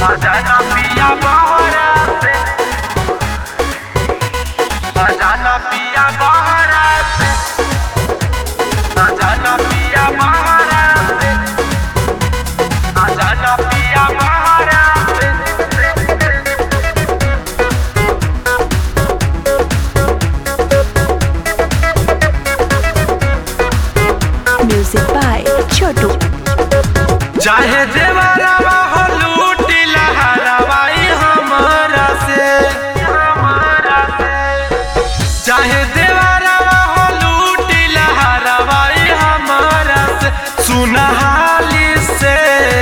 Adana pia baharate Adana pia baharate Adana pia baharate Adana pia baharate Music by Chotu. चाहे देवरवा हो लूटी लहरवाई हमरा से हमरा से चाहे देवरवा हो लूटी लहरवाई हमरा से सुनहाली से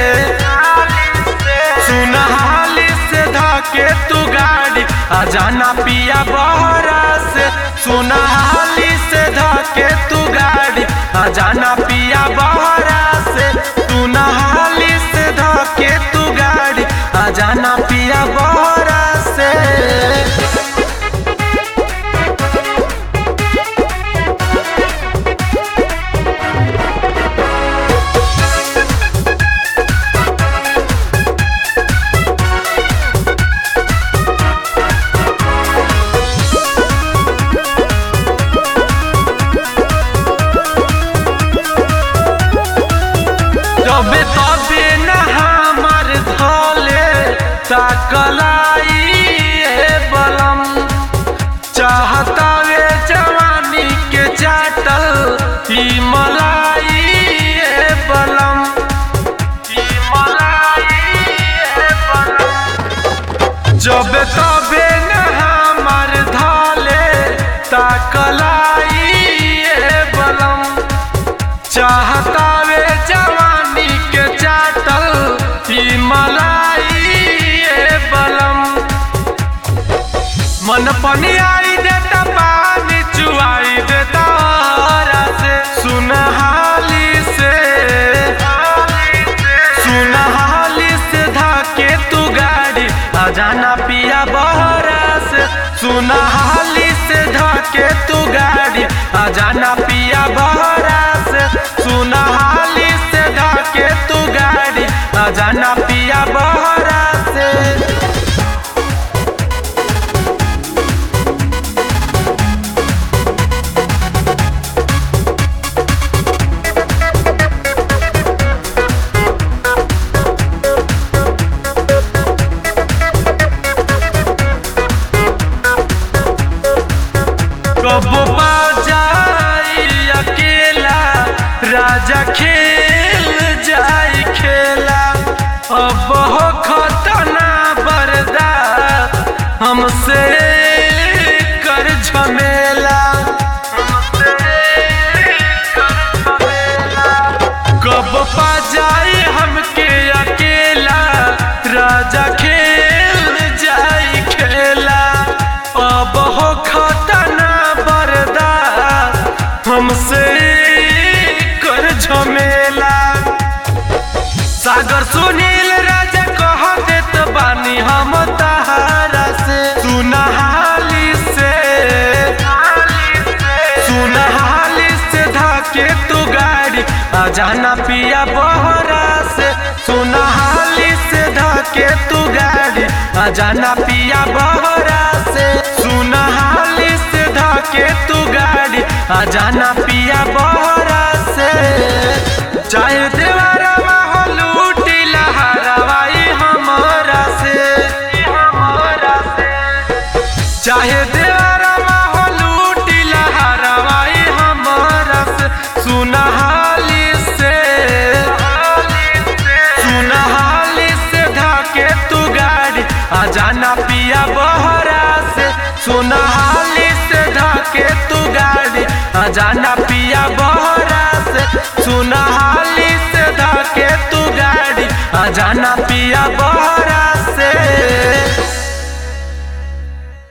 सुनहाली से धके तू गाड़ी आ जाना पिया बहरा से सुनहाली से धके तू गाड़ी आ जाना पिया बहरा से तू नहाली से धके तू गाड़ी आ जाना पिया बहरा से जबे तबे न हमार धले ताकलाई ए बलम चाहता वे जवानी के चाटल ही मलाई ए बलम ही मलाई ए बलम जबे तबे न हमार धले ताकलाई ए बलम चाहता वे जवानी के चाटल ही मलाई ए बलम मन पनियाई देता पानी चुआई देता हरा से सुनहाली से सुनहाली से धाके तू गाड़ी आ जाना पिया बहरा से सुनहाली से धाके तू गाड़ी आ जाना पिया बहरा से सुनहाली से धाके तू गाड़ी आ जाना पिया बहरा से कबो पा जाई अकेला राजा खेल जाई खेला अब हो खतना बर्दाश्त हमसे कर झमेला कब पा जाई हमके अकेला राजा खेल जाई खेला अब हो खतना बर्दाश्त हमसे कर झमेला सागर सुनील राजा कह देत बानी हम तहारा से सुनहाली से सुनहाली से धाके तू गाड़ी आ जाना पिया बहरा से सुनहाली से धाके तू गाड़ी आ जाना पिया बहरा से सुनहाली से धाके तू गाड़ी आ जाना पिया बहरा से चाहे देवरवा हो लूटी लहरवाई हमरा से हमरा से चाहे देवरवा हो लूटी लहरवाई हमरा से सुनहाली से सुनहाली से धाके तू गाड़ी आ जाना पिया बहरा से सुनहाली से धाके तू गाड़ी आ जाना पिया बहरा से सुनहाली से धाके तू गाड़ी आ जाना पिया